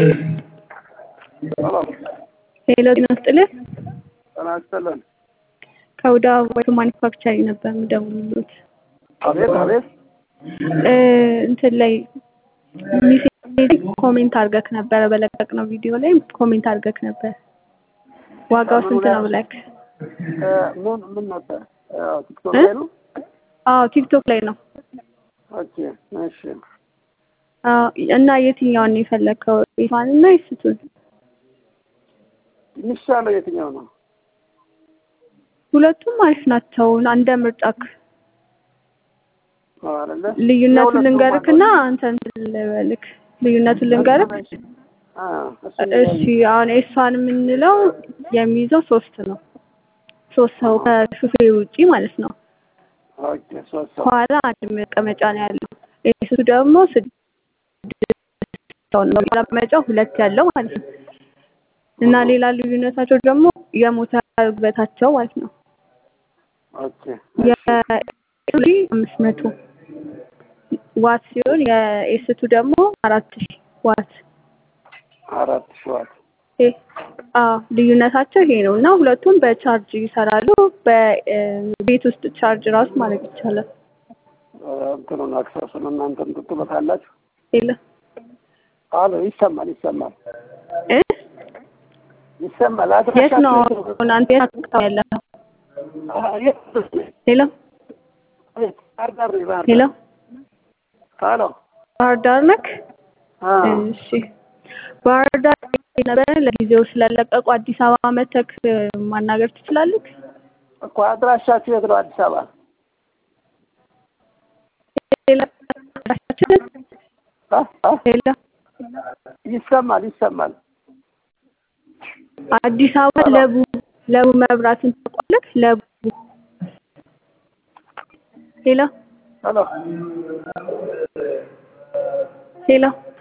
ሄሎ ሄሎ ጤና ይስጥልኝ። ጤና ይስጥልን። ከውዳ ወይቶ ማኒፋክቸሪንግ ነበር የምደውልልዎት። አቤት አቤት። እ እንትን ላይ ሚሴጅ ኮሜንት አድርገክ ነበረ በለቀቅነው ቪዲዮ ላይ ኮሜንት አድርገክ ነበር። ዋጋው ስንት ነው ብለክ? እ ምን ምን ነበር? ያው ቲክቶክ ላይ ነው። አዎ ቲክቶክ ላይ ነው። ኦኬ እሺ። አዎ እና የትኛውን ነው የፈለግከው? ኢፋን እና ይስቱን? የሚሻለው የትኛው ነው? ሁለቱም አሪፍ ናቸው። እንደ ምርጫክ አዎ አይደለ? ልዩነቱን የሁለቱም ልንገርክና አንተ እንትን ልበልክ። ልዩነቱን ልንገርክ። አ እሱ እሺ አሁን ኤሷን የምንለው የሚይዘው ሶስት ነው። ሶስት ሰው ከሹፌር ውጪ ማለት ነው። ኦኬ ሶስት ሰው ከኋላ አንድ መቀመጫ ነው ያለው። ኤሱ ደግሞ ስድስት ሰው ነው። መቀመጫው ሁለት ያለው ማለት ነው። እና ሌላ ልዩነታቸው ደግሞ የሞተር ግበታቸው ማለት ነው። ኦኬ የኤሊ አምስት መቶ ዋት ሲሆን የኤስቱ ደግሞ አራት ሺህ ዋት አራት ሺህ ዋት ይሄ አዎ ልዩነታቸው ይሄ ነው እና ሁለቱም በቻርጅ ይሰራሉ። በቤት ውስጥ ቻርጅ ራሱ ማድረግ ይቻላል። እንትኑን አክሰሱን እናንተ ትጥሉታላችሁ? የለ አሎ ይሰማል ይሰማል እ ይሰማል። የት ነው አድራሻችሁ አሁን አንተ የት አካባቢ ያለኸው? አሀ፣ የት ሄሎ የት? ባህር ዳር ነኝ፣ ባህር ሄሎ ዳር። አሎ ባህር ዳር ነክ? አ እሺ ባህር ዳር ነበር ለጊዜው ስለለቀቁ አዲስ አበባ መተክ ማናገር ትችላለህ? እኮ አድራሻችሁ የት ነው? አዲስ አበባ ሌላ አድራሻችንን አ አ ሌላ ይሰማል ይሰማል። አዲስ አበባ ለቡ ለቡ መብራትን ታውቃለህ? ለቡ ሄሎ አሎ ሄሎ